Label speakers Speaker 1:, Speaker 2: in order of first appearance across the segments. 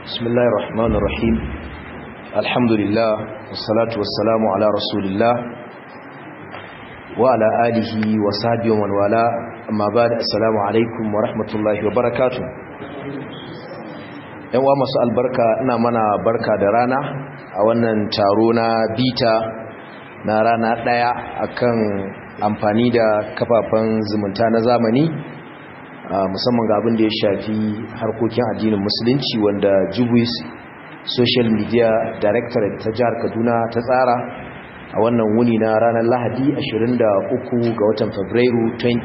Speaker 1: بسم الله الرحمن الرحيم الحمد لله والصلاة والسلام على رسول الله وعلى آله وصحبه ومن والاه أما بعد السلام عليكم ورحمة الله وبركاته yan wa masu albarka ina mana barka da rana a wannan taro na bita na rana daya akan amfani da kafafen zumunta na zamani musamman ga abin da ya shafi harkokin addinin musulunci wanda jubis social media directorate ta jihar kaduna ta tsara a wannan wuni na ranar lahadi 23 ga watan fabrairu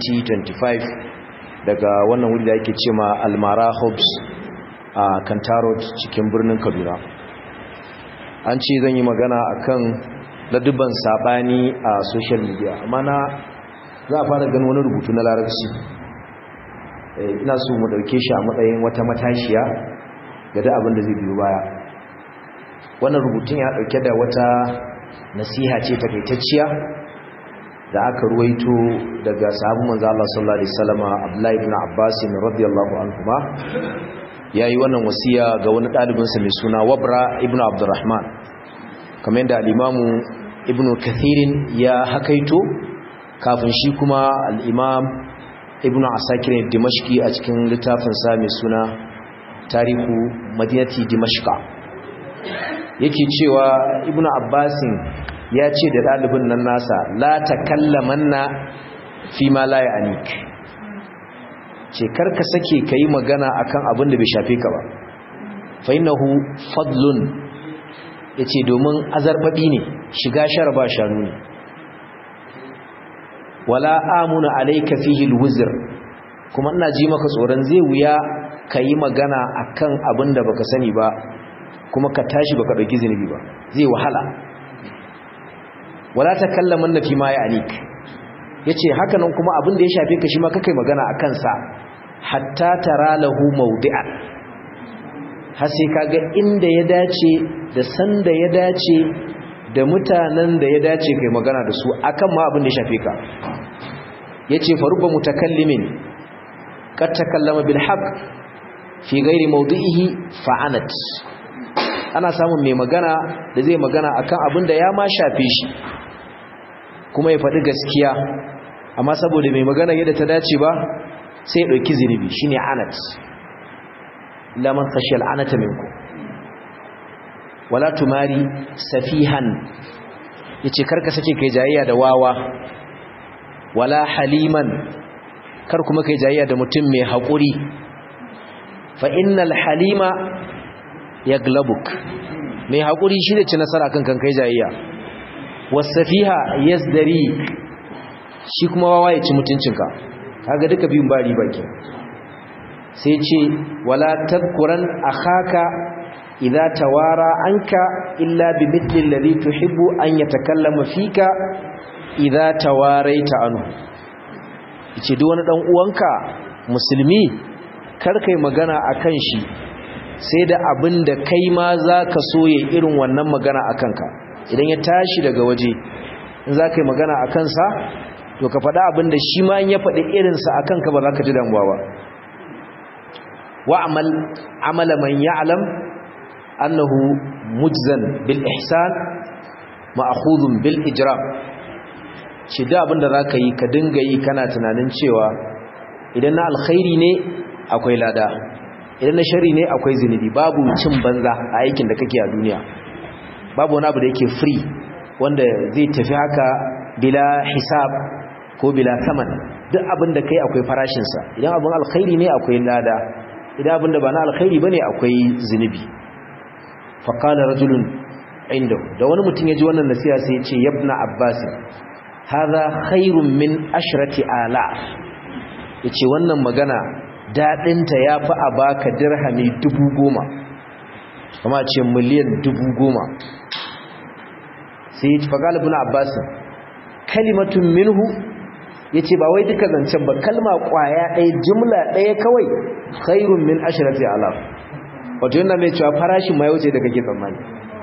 Speaker 1: 2025 daga wannan wuni da ake ce ma almara hobbs a kantarot cikin birnin kaduna an ce zan yi magana akan ladubban sabani a social media amma na za a fara ganin wani rubutu na larabci ina so mu dauke shi a matsayin wata matashiya ga da abin da zai biyo baya wannan rubutun ya dauke da wata nasiha ce takaitacciya da aka ruwaito daga sahabban manzo Allah sallallahu alaihi wasallam Abdullah ibn Abbas radiyallahu anhuma yayi wannan wasiya ga wani dalibin sa mai suna Wabra ibn Abdurrahman kamar yadda al-Imam Ibn Kathir ya hakaito kafin shi kuma al-Imam ibn asakir dimashki a cikin littafinsa mai suna tarihu madinati dimashka yake cewa ibn abbasin ya ce da ɗalibin nan nasa la takallamanna fi ma la ya'nik ce karka sake kai magana akan abin da bai shafe ka ba fa innahu fadlun yace domin azarbabi ne shiga sharaba shanu ne wala amuna alayka fihi alwuzr kuma ina ji maka tsoron zai wuya kai magana akan abin da baka sani ba kuma ka tashi baka dauki zinubi ba zai wahala wala takallamanna fi ma ya'nik yace haka nan kuma abin da ya shafe ka shi ma kakai magana akan sa hatta tara lahu mawdi'an har sai kaga inda ya dace da sanda ya dace da mutanen da ya dace kai magana da su akan ma abin da ya shafe ka yace faruba mutakallimin kad takallama bil haqq fi ghairi mawdi'ihi fa'anat ana samun mai magana da zai magana akan abin da ya ma shafe shi kuma ya faɗi gaskiya amma saboda mai magana yadda ta dace ba sai ya ɗauki zinubi shine anat laman khashiyal anata minkum wala tumari safihan yace karka sake kai jayayya da wawa wala haliman kar kuma kai jayayya da mutum mai hakuri fa innal halima yaglabuk mai hakuri shi da ci nasara kan kan kai jayayya wasafiha yasdari shi kuma wawa ya ci mutuncinka kaga duka biyun ba riba ke sai ce wala tadkuran akhaka idza tawara anka illa bi mithli alladhi tuhibbu an yatakallama fika idza tawaraita anhu yace duk wani dan uwanka musulmi kar kai magana akan shi sai da abin da kai ma zaka so ya irin wannan magana akan ka idan ya tashi daga waje in zaka yi magana akan sa to ka faɗa abin da shi ma in ya faɗi irin sa akan ka ba za ka ji damuwa ba wa'amal amala man ya'lam annahu mujzan bil ihsan ma'khudun bil ijram shi da abinda zaka yi ka dinga yi kana tunanin cewa idan na alkhairi ne akwai lada idan na shari ne akwai zinubi babu cin banza a aikin da kake a duniya babu wani abu da yake free wanda zai tafi haka bila hisab ko bila saman duk abin da kai akwai farashinsa idan abin alkhairi ne akwai lada idan abin da ba na alkhairi bane akwai zinubi faƙala rajulun inda da wani mutum ya ji wannan nasiya sai ya ce yabna abbas haza khairun min ashrati ala ya ce wannan magana daɗinta ya fi a baka dirhami dubu goma kama ce miliyan dubu goma sai ya ci faƙala bin abbas kalimatun minhu ya ce ba wai duka zancen ba kalma ƙwaya ɗaya jimla ɗaya kawai khairun min ashrati ala wato yana mai cewa farashin ma ya wuce da kake tsammani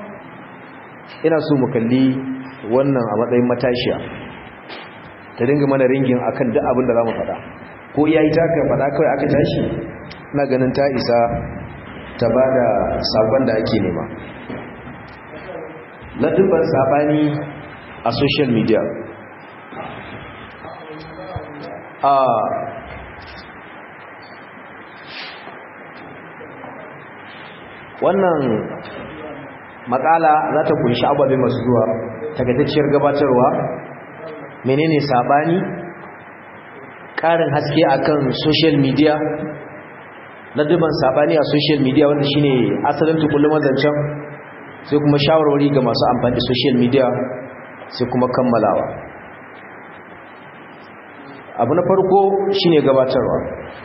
Speaker 1: ina so mu kalli wannan a matsayin matashiya ta dinga mana ringin akan duk abin da za mu faɗa ko iya ita ka faɗa kawai aka tashi na ganin ta isa ta ba da sakon da ake nema ladubban sabani a social media a wannan makala za ta kunshi ababe masu zuwa tagatacciyar gabatarwa menene sabani ƙarin haske akan social media ladubban sabani a social media wanda shine asalin tukullum zancen sai kuma shawarwari ga masu amfani da social media sai kuma kammalawa abu na farko shine gabatarwa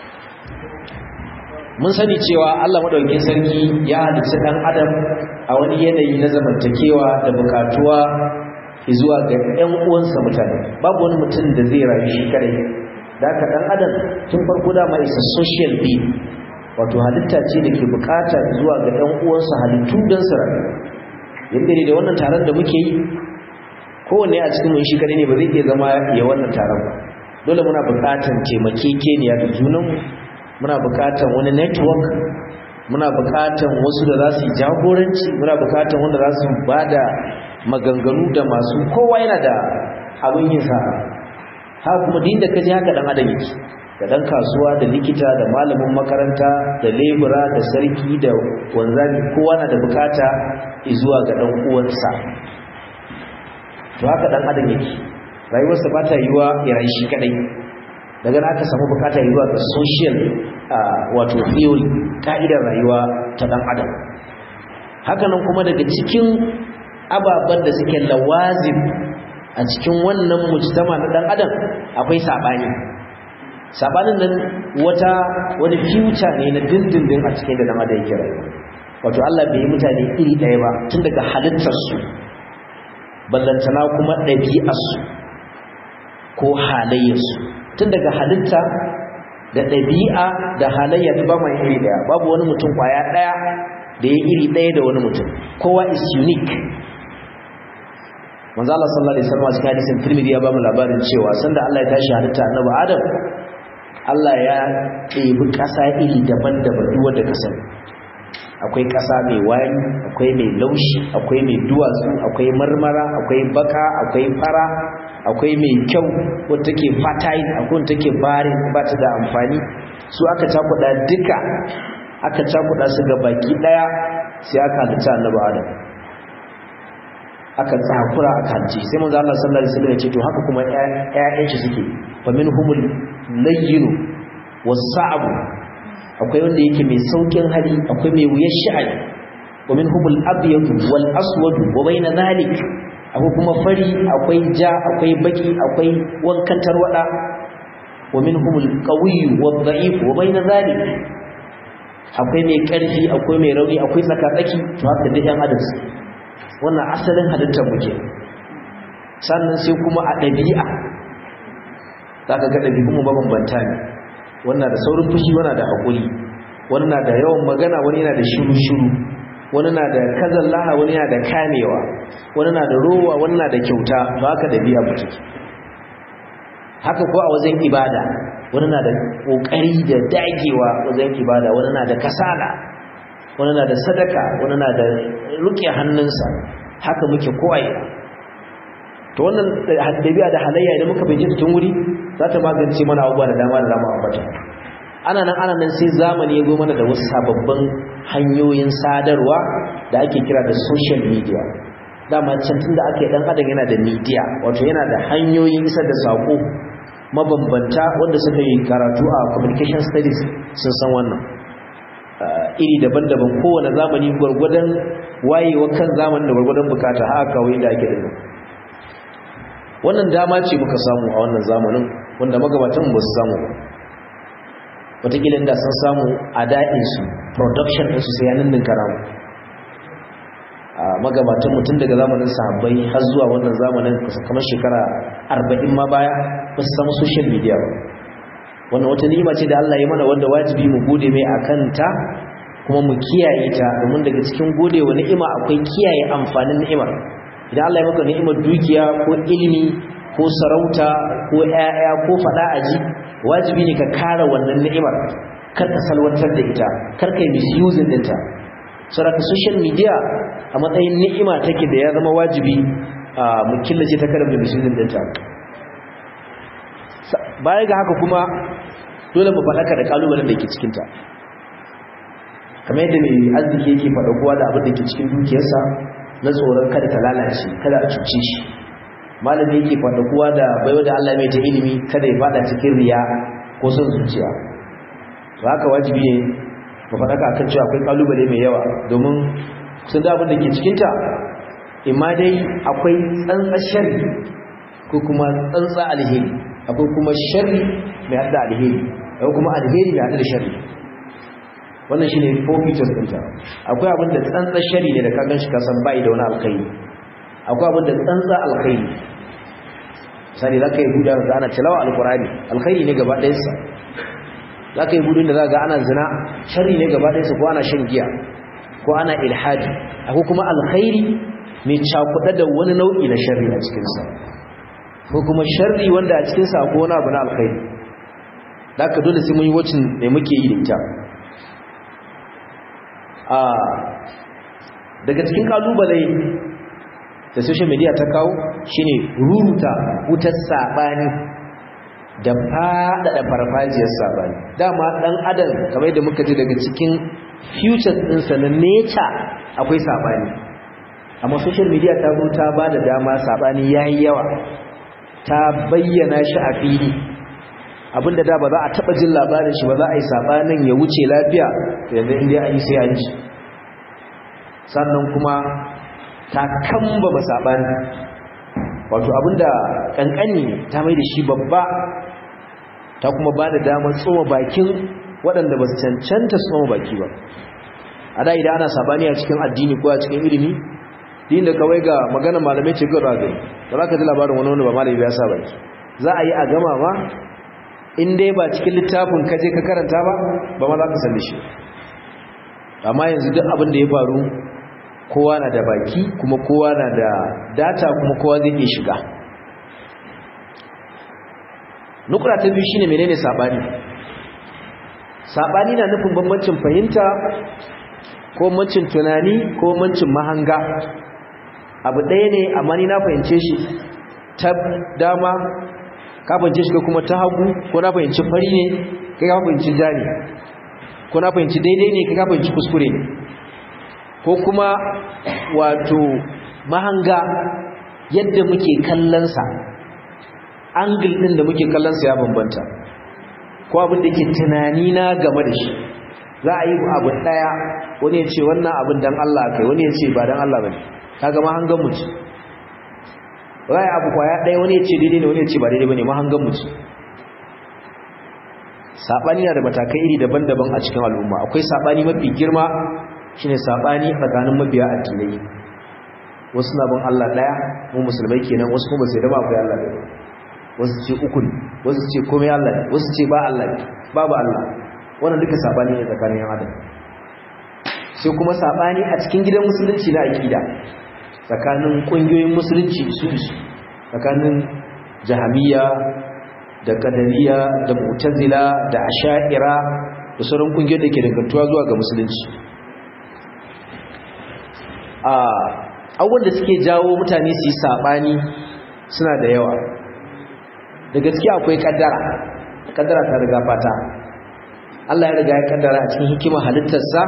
Speaker 1: mun sani cewa Allah madaukakin sarki ya halitta dan adam a wani yanayi na zamantakewa da bukatuwa zuwa ga ƴan uwansa mutane babu wani mutum da zai rayu shi kare da ka dan adam tun farko da ma isa social being wato halitta ce da ke bukata zuwa ga ƴan uwansa halittu don su rayu yadda ne da wannan taron da muke yi kowanne a cikin mun shi kare ne ba zai iya zama ya wannan taron ba dole muna bukatan taimakekeniya da junanmu muna bukatan wani network muna bukatan wasu da za su yi jagoranci muna bukatan wanda za su ba da maganganu da masu kowa yana da abin yin sa haka kuma din da kaji haka dan adam yake da dan kasuwa da likita da malamin makaranta da lebura da sarki da wanzami kowa na da bukata zuwa ga dan uwansa to haka dan adam yake rayuwarsa ba ta yiwa ya rayu shi kadai daga aka samu bukata zuwa ga social wato theory ka'idar rayuwa ta dan adam hakanan kuma daga cikin ababen da suke lawazim a cikin wannan mujtama na dan adam akwai sabani sabanin nan wata wani future ne na dindindin a cikin da dan adam yake rayuwa wato Allah bai yi mutane iri ɗaya ba tun daga halittarsu ballantana kuma ɗabi'arsu ko halayyarsu tun daga halitta da ɗabi'a da halayya ba mai iri ɗaya babu wani mutum kwaya ɗaya da ya iri ɗaya da wani mutum kowa is unique manzo Allah sallallahu alaihi wasallam cikin hadisin Tirmidhi ya ba mu labarin cewa sanda Allah ya tashi halitta annabi Adam Allah ya ɗebi ƙasa iri daban-daban duk wanda ka sani akwai ƙasa mai wari akwai mai laushi akwai mai duwatsu akwai marmara akwai baka akwai fara akwai mai kyau wadda take fertile akwai wadda take barin ba ta da amfani su aka cakuɗa duka aka cakuɗa su ga baki ɗaya sai aka halitta annabi adam aka tsakura aka halice sai manzo Allah sallallahu alaihi wasallam ya ce to haka kuma ƴaƴan shi suke fa minhumul layyinu was-sa'bu akwai wanda yake mai saukin hali akwai mai wuyar sha'ani wa minhumul abyad wal aswad wa bayna dhalik akwai kuma fari akwai ja akwai baki akwai wankan tarwada wa minhumul qawiyyu wad da'if wa bayna dhalik akwai mai karfi akwai mai rauni akwai tsakatsaki to haka duk yan adam wannan asalin halittar muke sannan sai kuma a dabi'a zaka ga dabi'un mu mabambanta ne wannan da saurin fushi wannan da hakuri wannan da yawan magana wani yana da shiru-shiru wani na da kazallaha wani yana da kamewa wani na da rowa wani na da kyauta to haka da biya mutu haka ko a wajen ibada wani na da kokari da dagewa wajen ibada wani na da kasala wani na da sadaka wani na da ruke hannunsa haka muke kowaye to wannan dabi'a da halayya idan muka bincike tun wuri za ta magance mana abubuwa da dama da dama ambata ana nan ana nan sai zamani ya zo mana da wasu sababbin hanyoyin sadarwa da ake kira da social media dama can tunda aka yi dan adam yana da media wato yana da hanyoyin isar da sako mabambanta wanda suka yi karatu a communication studies sun san wannan iri daban-daban kowane zamani gwargwadon wayewa kan zamanin da gwargwadon bukata haka kawai da ake da wannan dama ce muka samu a wannan zamanin wanda magabatan ba su samu ba wataƙila da sun samu a da'insu production ɗinsu sai yanin din karamu a magabatan mutum daga zamanin sahabbai har zuwa wannan zamanin kamar shekara arba'in ma baya ba su samu social media ba wannan wata ni'ima ce da Allah ya mana wanda wajibi mu gode mai akan ta kuma mu kiyaye ta domin daga cikin gode wa ni'ima akwai kiyaye amfanin ni'imar idan Allah ya maka ni'imar dukiya ko ilimi ko sarauta ko ƴaƴa ko fada aji wajibi ne ka kare wannan ni'imar kar ka salwantar da ita kar ka yi misusing ɗinta saboda social media a matsayin ni'ima take da ya zama wajibi mu killace ta kada mu misusing ɗinta baya ga haka kuma dole mu faɗaka da kalubalen da ke cikinta kamar yadda mai arziki yake faɗa kowa da abin da ke cikin dukiyarsa na tsoron kada ta lalace kada a cuce shi malami yake faɗa kowa da baiwa da Allah mai ta ilimi kada ya faɗa cikin riya ko son zuciya to haka wajibi ne mu faɗaka akan cewa akwai kalubale mai yawa domin sun da abin da ke cikinta imma dai akwai tsantsa sharri ko kuma tsantsa alheri akwai kuma sharri mai hada alheri akwai kuma alheri mai hada da sharri wannan shine four features ɗinta akwai abin da tsantsa sharri ne da ka ganshi ka san bai da wani alkhairi akwai abin da tsantsa alkhairi sai zaka yi huda da ana tilawa alqurani alkhairi ne gaba ɗayan sa zaka yi hudun da zaka ga ana zina sharri ne gaba ɗayan sa ko ana shan giya ko ana ilhadi akwai kuma alkhairi mai cakuɗa da wani nau'i na sharri a cikin sa ko kuma sharri wanda a cikin sa ko wani abu na alkhairi zaka dole sai mun yi wacin ne muke yi da ita a daga cikin kalubale da social media ta kawo shine ruruta wutar sabani da faɗaɗa farfajiyar sabani dama ɗan adam kamar yadda muka ji daga cikin futures ɗinsa na nature akwai sabani amma social media ta zo ta ba da dama sabani yayi yawa ta bayyana shi a fili abinda da ba za a taba jin labarin shi ba za a yi sabanin ya wuce lafiya yanzu inda an yi sai an ji sannan kuma ta kamba ba sabani wato abinda kankani ta mai da shi babba ta kuma ba da damar tsoma bakin waɗanda ba su cancanta tsoma baki ba a da idan ana sabani a cikin addini ko a cikin ilimi din da kawai ga magana malamai ce ga ragari da za ka ji labarin wani wani ba malami ya sa baki za a yi a gama ma in dai ba cikin littafin ka je ka karanta ba ba ma za ka san shi amma yanzu duk abin da ya faru kowa na da baki kuma kowa na da data kuma kowa zai iya shiga nukura ta biyu shine menene sabani sabani na nufin bambancin fahimta ko bambancin tunani ko bambancin mahanga abu ɗaya ne amma ni na fahimce shi ta dama ka fahimce shi kuma ta hagu ko na fahimci fari ne kai ka fahimci ja ne ko na fahimci daidai ne kai ka fahimci kuskure ne ko kuma wato mahanga yadda muke kallonsa angle ɗin da muke kallonsa ya bambanta ko abin da ke tunani na game da shi za a yi abu ɗaya wani ya ce wannan abin don Allah kai wani ya ce ba don Allah ba ne ka ga mahangan mu ce za a yi abu kwaya ɗaya wani ya ce daidai ne wani ya ce ba daidai ba ne mahangan mu ce saɓani na da matakai iri daban-daban a cikin al'umma akwai saɓani mafi girma shine saɓani tsakanin mabiya addinai wasu na bin Allah ɗaya mu musulmai kenan wasu kuma sai da ba akwai Allah ɗaya wasu ce uku ne wasu ce komai Allah ne wasu ce ba Allah ne babu Allah wannan duka saɓani ne tsakanin yan adam sai kuma saɓani a cikin gidan musulunci na aƙida tsakanin ƙungiyoyin musulunci su su tsakanin jahamiya da kadariya da mu'tazila da asha'ira da sauran ƙungiyoyin da ke dangantuwa zuwa ga musulunci a abubuwan da suke jawo mutane su yi saɓani suna da yawa da gaskiya akwai kaddara kaddara ta riga fata Allah ya riga ya kaddara a cikin hikima halittarsa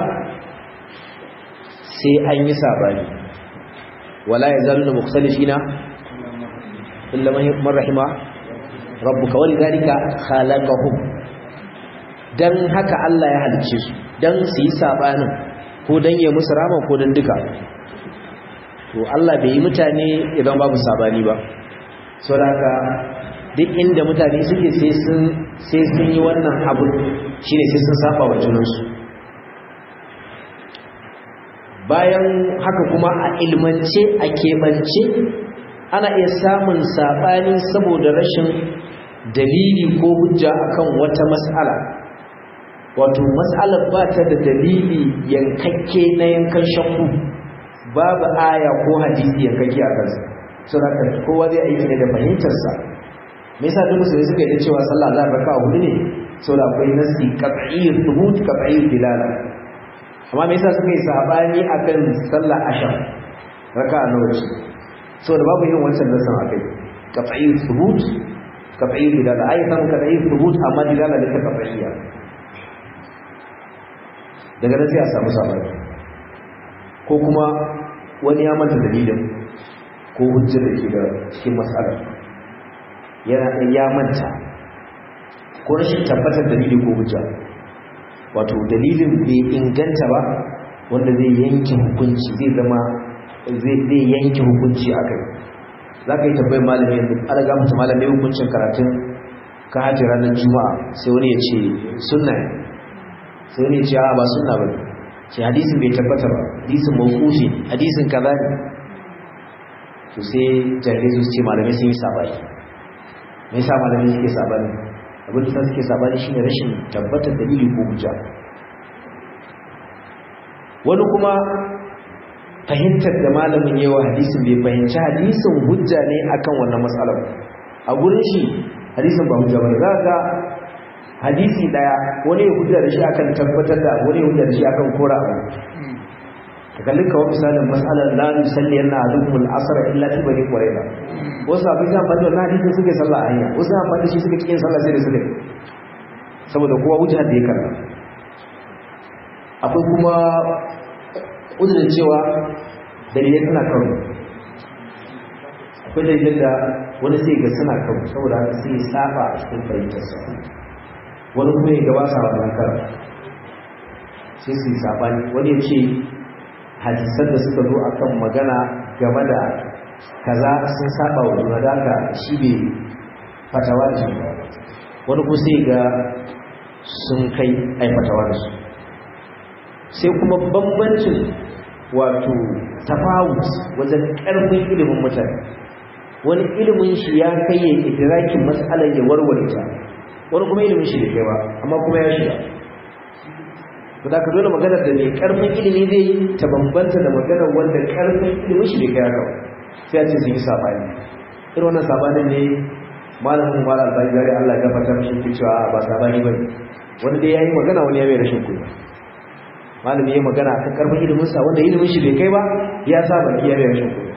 Speaker 1: sai an yi saɓani wala ya zalu na mukhtalifina illa man rahima rabbuka wani zalika khalaqahum dan haka Allah ya halicce su dan su yi saɓanin ko dan ya musu rama ko dan duka to Allah bai yi mutane idan babu sabani ba saboda duk inda mutane suke sai sun sai sun yi wannan abu shine sai sun saba wa junansu bayan haka kuma a ilmance a keɓance ana iya samun sabani saboda rashin dalili ko hujja akan wata mas'ala wato mas'alar ba ta da dalili yankakke na yankan shakku babu aya ko hadisi ya kake a kansa sun haka kowa zai aiki ne da fahimtarsa me yasa duk musulmi suka yi cewa sallah za a raka hudu ne saboda akwai nasi qat'iyyat thubut qat'iyyat dilala amma me yasa suka yi sabani akan sallar asham raka'a nawa ce saboda babu yin wancan nasan akai qat'iyyat thubut qat'iyyat dilala ai san qat'iyyat thubut amma dilala da ta qat'iyya daga nan sai a samu sabani ko kuma wani ya manta dalilin ko hujjar da ke da cikin matsalar yana ya manta ko rashin tabbatar dalili ko hujja wato dalilin bai inganta ba wanda zai yanke hukunci zai zama zai yanke hukunci a kai za ka yi tabbai malami yanzu alaga mutu malami hukuncin karatun ka hajji ranar juma'a sai wani ya ce sunna ne sai wani ya ce a ba sunna ba ce hadisin bai tabbata ba hadisin mawkufi hadisin kaza ne to sai jahilai su ce malamai sun yi sabani me yasa malamai suke sabani abin da suke sabani shine rashin tabbatar dalili ko hujja wani kuma fahimtar da malamin yawa hadisin bai fahimci hadisin hujja ne akan wannan matsalar a gurin shi hadisin ba hujja bane za ga hadisi daya wani ya hujja da shi akan tabbatar da wani ya hujja da shi akan kora abu ka kalli kawo misalin matsalar la nusalli yana adukumul asr illa fi bani qurayza wasu abin da fadi wannan hadisin suke sallah hanya wasu an fadi shi suke cikin sallah sai da suke saboda kowa hujja da ya karba akwai kuma uzurin cewa dalilai suna karo akwai dalilai da wani sai ga suna karo saboda haka sai ya saba a cikin fahimtarsa wani kuma ya gaba sa wannan karo sai su yi sabani wani ya ce hadisan da suka zo akan magana game da kaza sun saba wa juna da haka shi bai fatawa da shi wani kuma sai ga sun kai ai fatawa da su sai kuma bambancin wato tafawut wajen ƙarfin ilimin mutane wani ilimin shi ya kai ya idrakin matsalar ya warware ta wani kuma ilimin shi da kai ba amma kuma ya shiga to da ka dole maganar da mai ƙarfin ilimi zai yi ta bambanta da maganar wanda ƙarfin ilimin shi bai kai haka ba sai a ce sun yi sabani irin wannan sabanin ne malamin mala albani gari Allah ya gafarta mishi ke cewa ba sabani bane wani dai yayi magana wani ya mai rashin kunya malami ya magana akan karfin ilimin sa wanda ilimin shi bai kai ba ya saba iya mai rashin kunya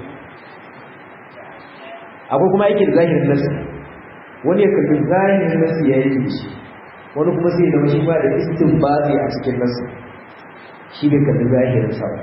Speaker 1: akwai kuma yake da zahirin nasu wani ya kalli zahirin nasu ya yi shi wani kuma sai da shi ba da istinbazi a cikin nasu shi bai kalli zahirin sa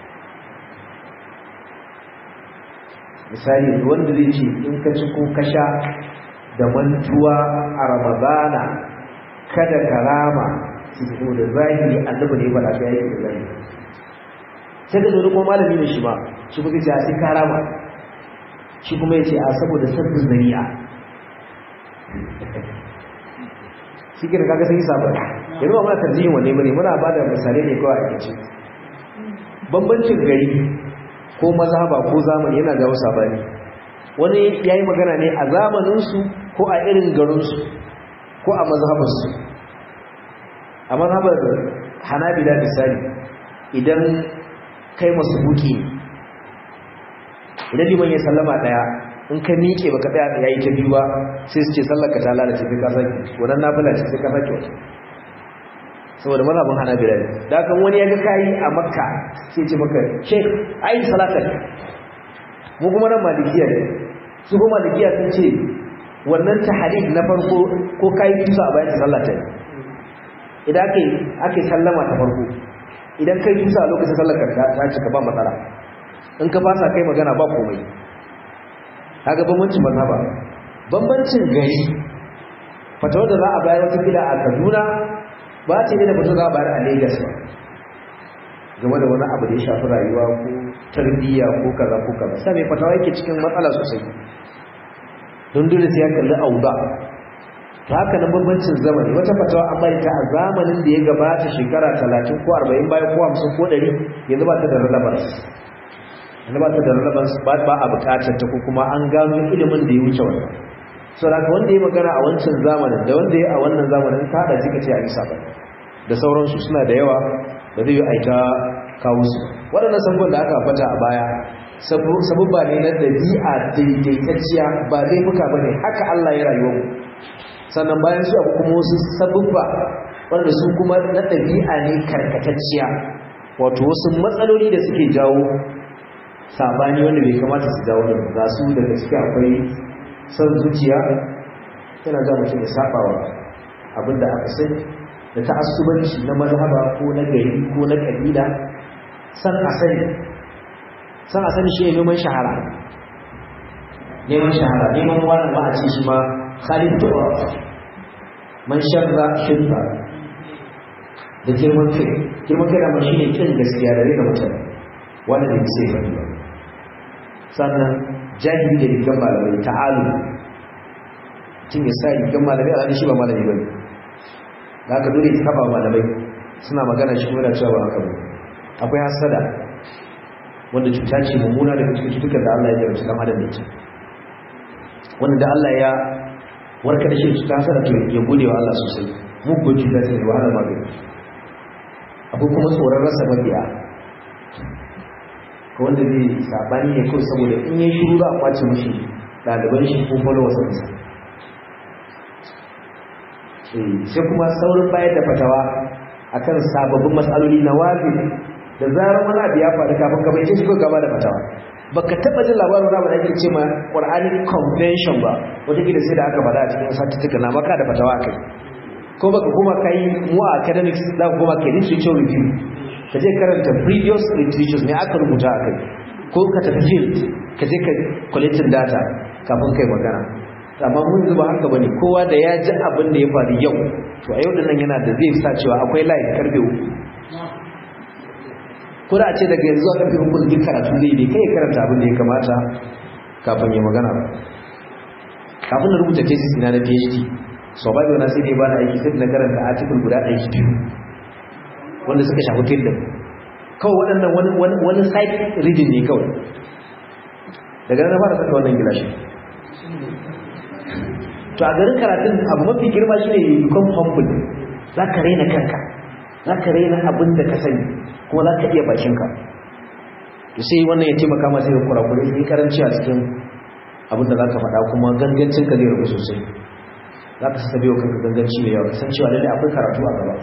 Speaker 1: misali wanda zai ce in ka ci ko ka sha da mantuwa a ramadana kada karama su fito da zahiri annabi ne faɗa ta yake da zahiri sai da zuri kuma malami ne shi ba shi kuma ce a sai karama shi kuma ya ce a saboda sabbin zari'a shi ke da kaga sai sabon yanzu ba muna tarjihin wanne bane muna ba da misalai ne kawai a kace bambancin gari ko mazhaba ko zamani yana jawo sabani wani yayi magana ne a zamaninsu ko a irin garinsu ko a mazhabarsu a mazhabar hanabila misali idan kai masu buki idan liman ya sallama daya in ka miƙe baka daya da yayi ta biyu ba sai su ce sallar ka ta lalace sai ka saki wannan nafila ce sai ka saki wata saboda mazhabin hanabila ne da kan wani ya ga kai a makka sai ce maka sheikh ayi salatar mu kuma nan malikiya ne su kuma malikiya sun ce wannan tahrif na farko ko kai tusa a bayan sallah ta idan ake ake sallama ta farko idan kai tusa a lokacin sallar ka ta cika ba matsala in ka fasa kai magana ba komai kaga bambancin mazhaba bambancin gari fatawar da za a bayar wata kila a Kaduna ba ce ne da fatawar za a bayar a Lagos ba game da wani abu da ya shafi rayuwa ko tarbiyya ko kaza ko kaza sai mai fatawa yake cikin matsala sosai don dole sai ya kalli auda ta haka nan bambancin zamani wata fatawa an bari ta a zamanin da ya gabata shekara 30 ko 40 bayan ko 50 ko 100 yanzu ba ta da relevance yanzu ba ta da relevance ba ba a bukatar ta ko kuma an gano ilimin da ya wuce wannan so da wanda ya magana a wancan zamanin da wanda ya a wannan zamanin ta hada jika ce a yi sabon da sauransu suna da yawa da zai yi aita kawo su waɗannan sabon da aka fata a baya sabubba ne na ɗabi'a daidaitacciya ba zai muka ba ne haka Allah ya rayuwa mu sannan bayan su abu kuma wasu sabubba wanda su kuma na ɗabi'a ne karkatacciya wato wasu matsaloli da suke jawo sabani wanda bai kamata su jawo da za su daga ciki akwai son zuciya yana za mutum ya sabawa abinda aka sani da ta'assubanci na mazhaba ko na gari ko na kabila san asali san asali shi ne neman shahara neman shahara neman wani ma a ce shi ma khalid tuwa man sharra shirka da girman kai girman kai da shi ne kin gaskiya da rena mutane wanda da sai faɗi ba sannan jahili da rigar malamai ta'alu tun ya sa rigar malamai a ranar shi ba malami ba ne da aka dole ta kaba malamai suna magana shi kuma da cewa ba haka ba akwai hasada wanda cuta ce mummuna daga cikin cutukan da Allah ya jarabta dan adam da ita wanda da Allah ya warka da shi cuta hasada to ya gode wa Allah sosai mugun cuta ce da wahala magani akwai kuma tsoron rasa mabiya ko wanda zai sabani ne kawai saboda in yi shiru za a kwace mishi ɗaliban shi ko followers ɗinsa sai kuma saurin bayar da fatawa akan sababbin matsaloli na wazi da zarar wani abu ya faru kafin ka bai shi ko gaba da fatawa baka taba jin labarin wani abu da ake ce ma Quranic convention ba wata gida sai da aka faɗa a cikin satuttuka na maka da fatawa kai ko baka kuma kai mu a academics za ka kuma kai literature review ka je karanta previous literatures ne aka rubuta a kai ko ka tafi field ka je ka collecting data kafin kai magana amma mun zuba haka bane kowa da ya ji abin da ya faru yau to a yau da nan yana da zai sa cewa akwai live karfe uku ko da a ce daga yanzu a karfe uku duk karatu zai yi kai karanta abin da ya kamata kafin ya magana ba kafin na rubuta thesis ina na PhD so ba na sai dai ba na aiki sai na karanta article guda ɗaya biyu wanda suka shafi field din kawai waɗannan wani wani site reading ne kawai daga nan na fara saka wannan gilashin to a garin karatun abu mafi girma shine you become humble za ka raina kanka za ka raina abin da ka sani kuma za ka iya bakinka to sai wannan ya taimaka masa ya kurakure sai karanci a cikin abin da za ka faɗa kuma gangancin ka zai rabu sosai za ka sassa biyo kanka ganganci mai yawa kasan cewa lallai akwai karatu a gaba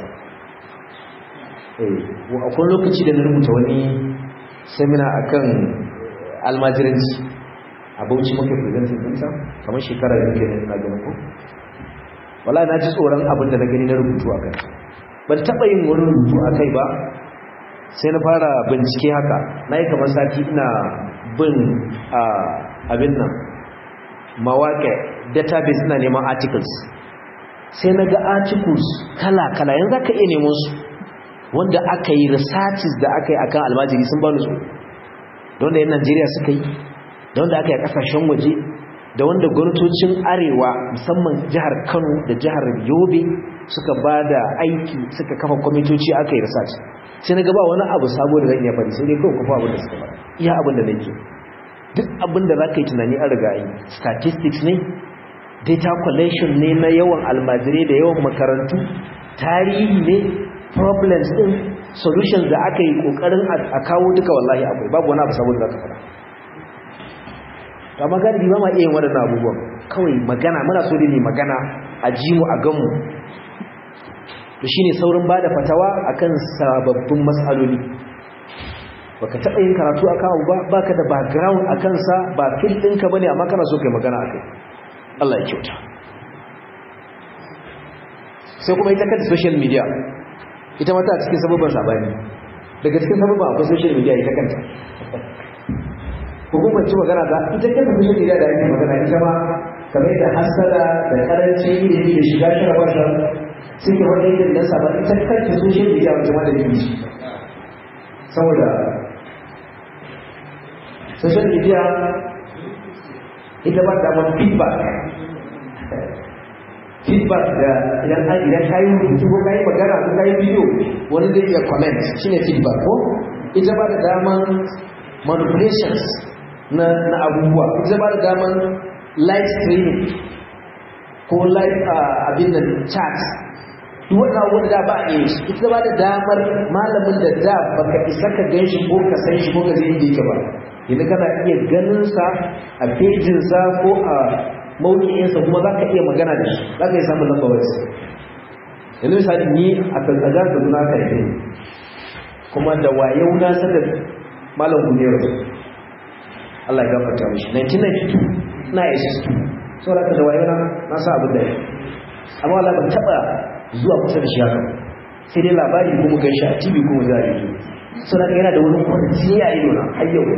Speaker 1: akwai lokaci da na rubuta wani semina akan almajiranci a bauchi muke presenting ɗinsa kamar shekara da muke na gani ko wala na ji tsoron abin da na gani na rubutu a kai ban taɓa yin wani rubutu a kai ba sai na fara bincike haka na yi kamar sati ina bin abin nan mawaƙe database ina neman articles sai na ga articles kala-kala yanzu aka iya neman su wanda aka yi researches da aka yi akan almajiri sun bani su da wanda yan najeriya suka yi da wanda aka yi a kasashen waje da wanda gwamnatocin arewa musamman jihar kano da jihar yobe suka ba da aiki suka kafa kwamitoci aka yi research sai na gaba wani abu sabo da zan iya faɗi sai dai kawai kafa abin da suka faɗa iya abin da nake duk abin da za ka yi tunani an riga yi statistics ne data collection ne na yawan almajirai da yawan makarantu tarihi ne problems din solutions da aka yi kokarin a kawo duka wallahi akwai babu wani abu sabo da za ka faɗa amma galibi ba ma iya yin waɗannan abubuwan kawai magana muna so ne magana a ji mu a ganmu to shine saurin bada fatawa akan sababbin matsaloli baka taɓa yin karatu a kawo ba baka da background a kansa ba fil ɗinka bane amma kana so kai magana a kai Allah ya kyauta sai kuma ita kanta social media ita mata a cikin sababban sabani daga cikin sababban akwai social media ita kanta hukumar ci magana ta ita kanta social media da ake magana ita ma kamar da hasara da karancin ilimi da shiga shara wata suke wani yin da sabon ita kanta social media wata ma da ilimi saboda social media ita ba da feedback feedback da idan an idan kayi rubutu ko kayi magana ko kayi video wani zai iya comment shine feedback ko ita ba da daman manipulations na na abubuwa ita ba da daman live streaming ko live abin da chat duk wannan abubuwan da ba a yi ita ba da damar malamin da da baka isa ka gan shi ko ka san shi ko ka zai yake ba yanzu kana iya ganin sa a pejin sa ko a mawuƙinsa kuma za ka iya magana da shi za ka iya samun lamba wasu yanzu misali ni a kankagar da zuna ka yi kuma da wayau na sanar malam gudero Allah ya gafarta mishi 1992 na SS2 sau da da wayau na sa abin da ya amma Allah ban taɓa zuwa kusa da shi haka sai dai labari kuma gan shi a tv kuma za a yi sau da yana da wani kwanci a ido na har yau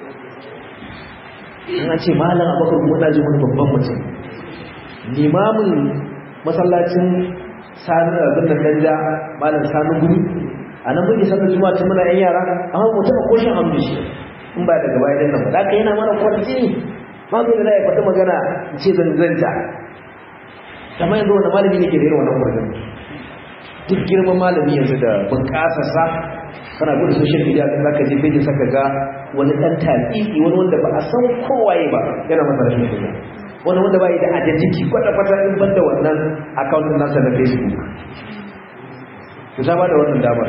Speaker 1: in ce malam abokan kuma na ji wani babban mutum limamin masallacin sani abin da danja malam sani guri a nan muke sanar juma'a tun muna yan yara amma mu taɓa koshin hamdu shi in ba daga baya nan ba da ka yana mana kwanci ma zai da ya faɗi magana in ce zanzanta kamar yanzu wani malami ne ke da irin wannan kwargan duk girman malami yanzu da bunƙasa sa kana gudu social media za ka je page saka ga wani dan taliki wani wanda ba a san kowaye ba yana masa rashin kunya wani wanda ba yi da identity kwata kwata in banda wannan account din nasa na facebook to ta bada wannan damar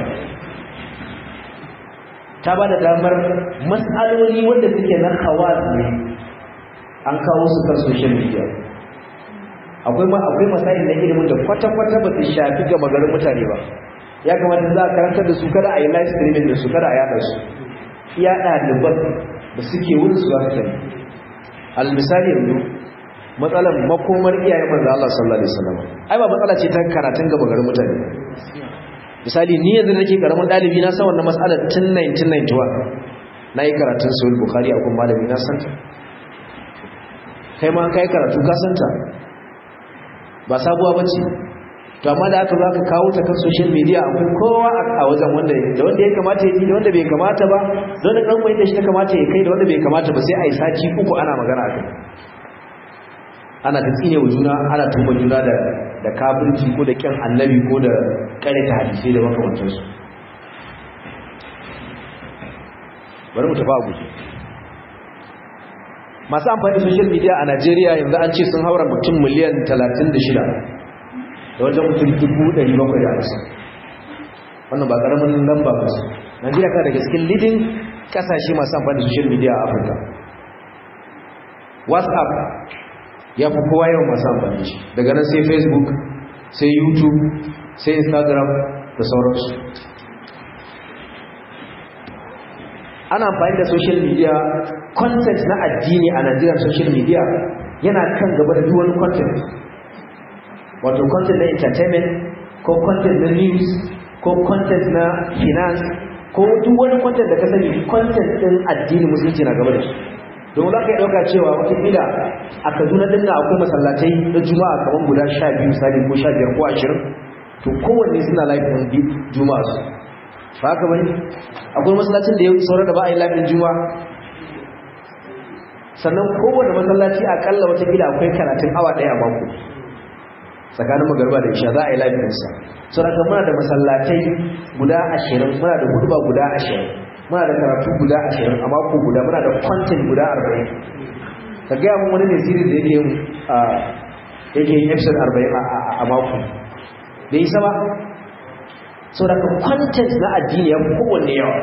Speaker 1: ta bada damar mas'aloli wanda suke na khawas ne an kawo su kan social media akwai ma akwai masayin na ilimin da kwata kwata ba su shafi ga magarin mutane ba ya kamata za a karantar da su kada a yi live streaming da su kada a yada su iya ɗaliban da suke wurin su wasu sani almisali yanzu matsalar makomar iyayen manzo Allah sallallahu alaihi wasallam ai ba matsala ce ta karatun gaba garin mutane misali ni yanzu nake karamin dalibi na san wannan matsalar tun 1991 nayi karatun sahih bukhari a kuma malami na san kai ma kai karatu ka san ta ba sabuwa bace to amma da aka zo aka kawo ta kan social media akwai kowa a wajen wanda da wanda ya kamata ya ji da wanda bai kamata ba da wanda dan mai da shi ta kamata ya kai da wanda bai kamata ba sai a yi sati uku ana magana akai ana ta tsine wa juna ana tuba juna da da kafirci ko da kyan annabi ko da kare ta hadisi da makamantar su bari mu tafi a guje masu amfani da social media a Najeriya yanzu an ce sun haura mutum miliyan 36 da wajen mutum dubu ɗari bakwai da hamsin wannan ba ƙaramin lamba ba su najeriya ta daga cikin lidin ƙasashe masu amfani da social media a afirka whatsapp ya fi kowa yawan masu amfani shi daga nan sai facebook sai youtube sai instagram da sauransu ana amfani da social media content na addini a najeriya social media yana kan gaba da duwani content wato content na entertainment ko content na news ko content na finance ko duk wani content da ka sani content din addini musulunci na gaba da shi don za ka yi ɗauka cewa watakila a kaduna ɗin na akwai masallatai na juma'a kamar guda sha biyu misali ko sha biyar ko ashirin to kowanne suna laifin juma'a su ba haka bane akwai masallacin da ya saurar da ba a yi laifin juma'a sannan kowane masallaci akalla watakila akwai karatun awa ɗaya a mako tsakanin magarba da isha za a yi lafiyansa sau da muna da masallatai guda ashirin muna da hudu guda ashirin muna da karatu guda ashirin a mako guda muna da kwantin guda arba'in ka gaya mun wani ne siri da yake yake yin episode arba'in a mako da isa ba sau da kwantin na addini ya kowanne yawa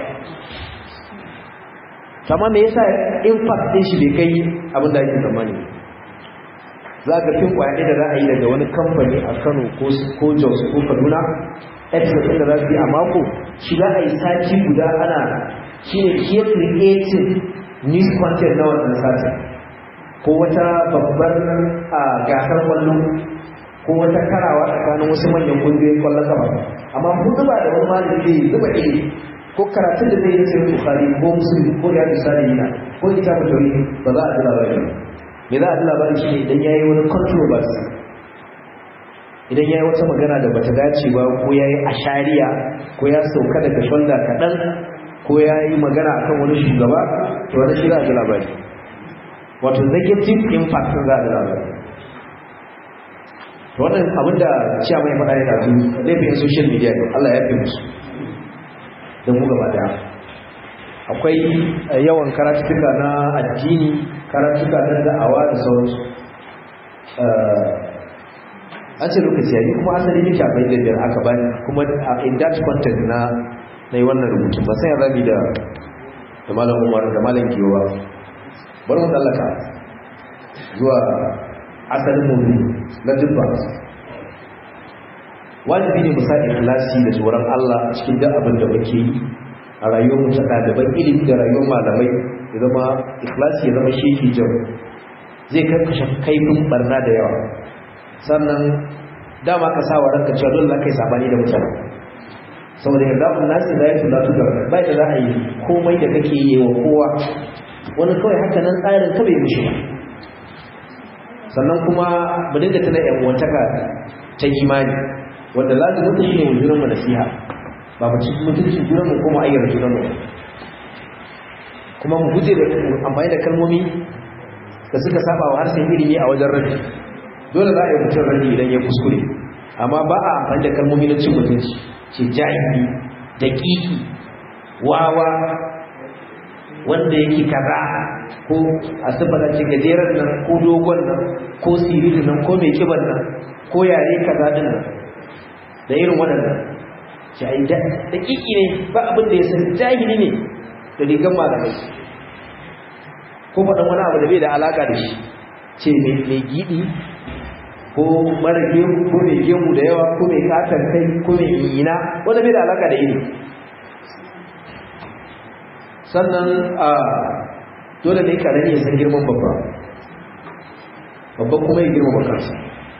Speaker 1: kama me yasa impact ɗin shi bai kai abin da ake zamani za ka fin kwaye da ra'ayi daga wani kamfani a kano ko jos ko kaduna episode da za su yi a mako shi za a yi sati guda ana shi ne ke creating news content na wannan satin ko wata babbar gasar kwallo ko wata karawa tsakanin wasu manyan kungiyoyin kwallon kafa amma hudu ba da wani malami zai zuba iri ko karatun da zai yi sai bukhari ko musulmi ko ya misali yana ko kitabun tauhid ba za a ji labarin me za a ji labarin shi ne idan ya yi wani controversy idan ya yi wata magana da bata dace ba ko ya yi ashariya ko ya sauka daga shonda kaɗan ko ya yi magana akan wani shugaba to wani shi za a ji labari wato negative impact za a ji labari to wannan abinda ciya mai faɗa ya dazu laifin social media ne Allah ya fi musu da mu gaba daya akwai yawan karatuka na addini karatuka na da'awa da sauransu an ce lokaci yayi kuma asali nake abai da biyar aka bani kuma in that content na na yi wannan rubutun ba sai rabi da da malam umar da malam giwa bari mu tsallaka zuwa asalin mummi na dubba wajibi ne musa ikhlasi da tsoron Allah a cikin duk abin da muke yi a rayuwar mu ta ɗaliban ilimi da rayuwar malamai ya zama ikhlasi ya zama shi jau zai karkashe kaifin barna da yawa sannan dama ka sa wa ranka cewa dole kai sabani da mutane saboda yarda kun nasi da yake latu da bai da za a yi komai da kake yi wa kowa wani kawai haka nan tsarin ka bai mishi ba sannan kuma mu dinga tana yan uwantaka ta imani wanda lazimin ta shine wujurin mu nasiha ba mu ci mutuncin junan mu kuma ayyar junan mu kuma mu guje da amfani da kalmomi da suka saba wa harshen ilimi a wajen rabi dole za a yi mutum rabi idan ya kuskure amma ba a amfani da kalmomi na cin mutunci ce jahili daƙiƙi wawa wanda yake kaza ko a sifata ce gajeren nan ko dogon nan ko siririn nan ko mai kiban nan ko yare kaza din nan da irin waɗannan ce ai daƙiƙi ne ba abin da ya san jahili ne da rigar malamai ko faɗin wani abu da bai da alaƙa da shi ce mai giɗi ko mara gemu ko mai gemu da yawa ko mai katon kai ko mai yina wanda bai da alaƙa da iri sannan a dole ne karami ya san girman babba babba kuma ya girma bakansa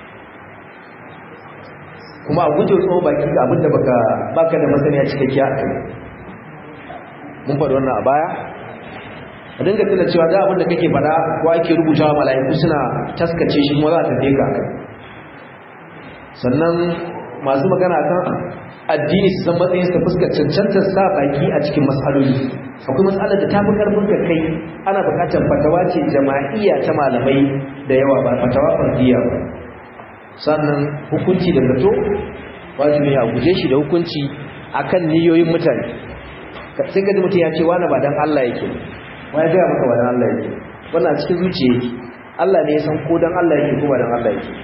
Speaker 1: kuma a guje tsohon baki ga abinda baka baka da masaniya cikakkiya a kai mun faɗi wannan a baya a dinga tuna cewa da abinda kake faɗa ko ake rubutawa mala'iku suna taskace shi kuma za ta tafi ka kai sannan masu magana kan addini su san matsayin su fuskar cancantar sa baki a cikin matsaloli akwai matsalar da ta fi karfin ka kai ana bukatar fatawa ce jama'iyya ta malamai da yawa ba fatawa fardiya ba sannan hukunci da zato wajibi a guje shi da hukunci akan niyoyin mutane sai ka ji mutum ya ce wani ba dan Allah yake wani gaya maka ba dan Allah yake wannan cikin zuciya yake Allah ne ya san ko dan Allah yake ko ba dan Allah yake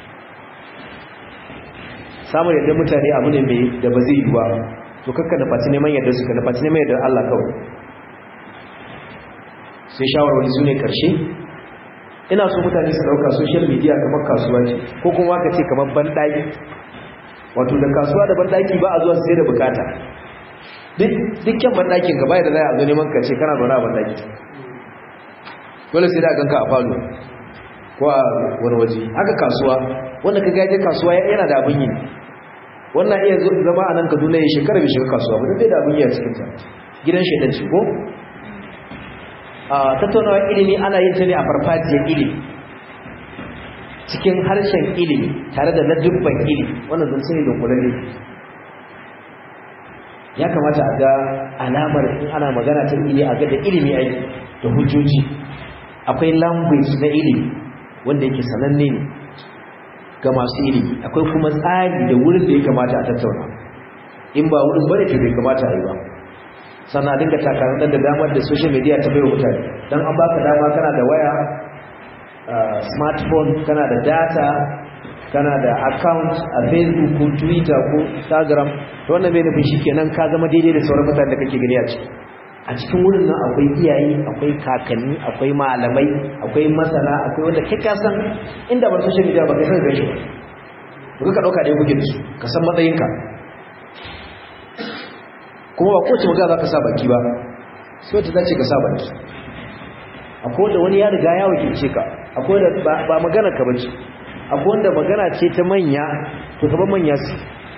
Speaker 1: samun yadda mutane abu ne mai da ba zai yi ba to kakka da faci neman yadda suka da faci neman yadda Allah kawai sai shawarwari su ne karshe ina so mutane su dauka social media kamar kasuwa ce ko kuma ka ce kamar banɗaki wato da kasuwa da banɗaki ba a zuwa sai da bukata dukkan banɗakin gaba da za a zo neman ka ce kana zaune a banɗaki dole sai da ganka a falo ko a wani waje haka kasuwa wanda ka gaje kasuwa yana da abin yi wannan iya zama a nan kaduna ya shekara bai shiga kasuwa ba bai da abin yi a cikinta gidan shaidan ce ko a tattaunawa ilimi ana yin ta ne a farfajiyar ilimi cikin harshen ilimi tare da ladubban ilimi wannan zan sani dunkulalle ya kamata a ga alamar in ana magana ta ilimi a ga da ilimi aiki da hujjoji akwai language na ilimi wanda yake sananne ne ga masu ilimi akwai kuma tsari da wurin da ya kamata a tattauna in ba wurin bane to bai kamata a yi ba sannan dinga takarar da damar da social media ta baiwa mutane don an baka dama kana da waya smartphone kana da data kana da account a facebook ko twitter ko instagram to wannan bai nufin shikenan ka zama daidai da sauran mutane da kake gani a ciki a cikin wurin nan akwai iyaye akwai kakanni akwai malamai akwai masana akwai wanda kai ka san inda ba social media ba kai san gashi ba ka dauka dai kuke da su ka san matsayinka kuma ba kowace magana za ka sa baki ba sai wata zace ka sa baki akwai wanda wani ya riga ya wakilce ka akwai wanda ba magana ka bace akwai wanda magana ce ta manya to ka ban manya su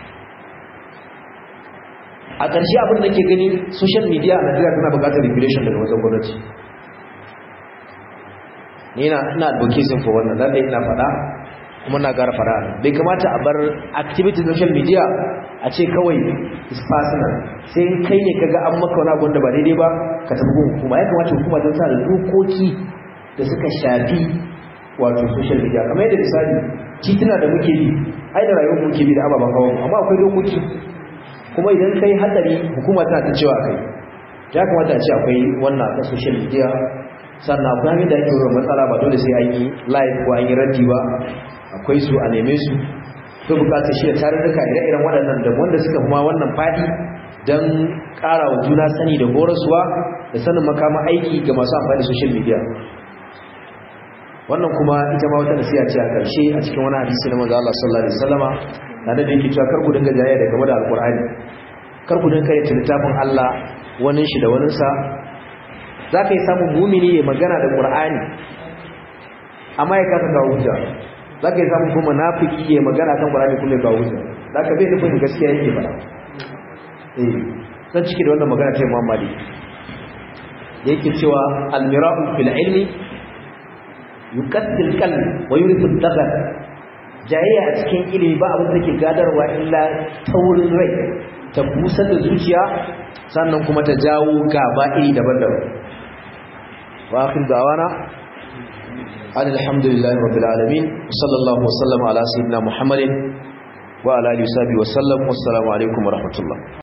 Speaker 1: a ƙarshe abin da ke gani social media a Najeriya tana buƙatar regulation daga wajen gwamnati ni ina ina advocating for wannan lalle ina faɗa kuma na gara fara bai kamata a bar activity social media a ce kawai is personal sai kai ne kaga an maka wani abin da ba daidai ba ka tafi gun hukuma ya kamata hukuma ta sa dokoki da suka shafi wato social media kamar yadda misali tituna da muke bi ai da rayuwar muke bi da ababen hawa amma akwai dokoki kuma idan kai hatsari hukuma tana ta cewa kai ya kamata a ce akwai wannan ta social media sannan akwai hanyar da ake wurin matsala ba dole sai an yi live ko an yi raddi ba akwai su a neme su to bukatar shi da tarurruka ire-iren waɗannan da wanda suka kuma wannan faɗi don ƙara wa juna sani da horaswa da sanin makama aiki ga masu amfani da social media wannan kuma ita ma wata nasiha ce a ƙarshe a cikin wani hadisi na manzo Allah sallallahu alaihi wasallama da da yake cewa kar ku dinga jayayya da game da alqur'ani kar ku dinga kai littafin Allah wani shi da wani sa zaka yi samun mumini ya magana da qur'ani amma ya kasa kawo hujja zaka yi samun kuma munafiki ya magana kan qur'ani kuma ya kawo hujja zaka bai nufin gaskiya yake fara eh zan cike da wannan magana ta Imam Malik da yake cewa al-mira'u fil ilmi yuqaddil qalb wa yurithu ad-daghar jayayya a cikin ilimi ba abin da ke gadarwa illa taurin rai ta busar da zuciya sannan kuma ta jawo gaba iri daban-daban wa akhir da'wana alhamdulillahi rabbil alamin sallallahu wa sallama ala sayyidina muhammadin wa ala alihi wa sahbihi wa sallam wassalamu alaikum wa rahmatullah